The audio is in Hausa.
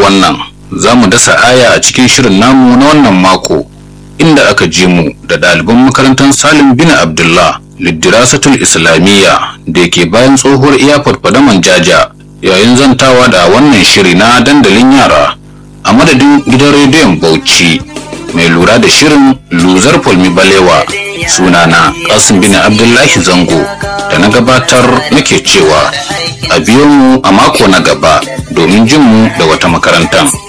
wannan za mu dasa aya a cikin shirin namu na wannan mako inda aka ji mu da ɗaliban makarantar salim bin abdullah liddirasatul islamiyya da ke bayan tsohuwar iyafar fadaman jaja yayin zantawa da wannan shiri na dandalin yara a madadin gidan rediyon bauchi mai lura da shirin luzar fulmi balewa sunana kasim bin abdullahi zango da na gabatar nake cewa a biyo mu a mako na gaba domin jin mu da wata makarantar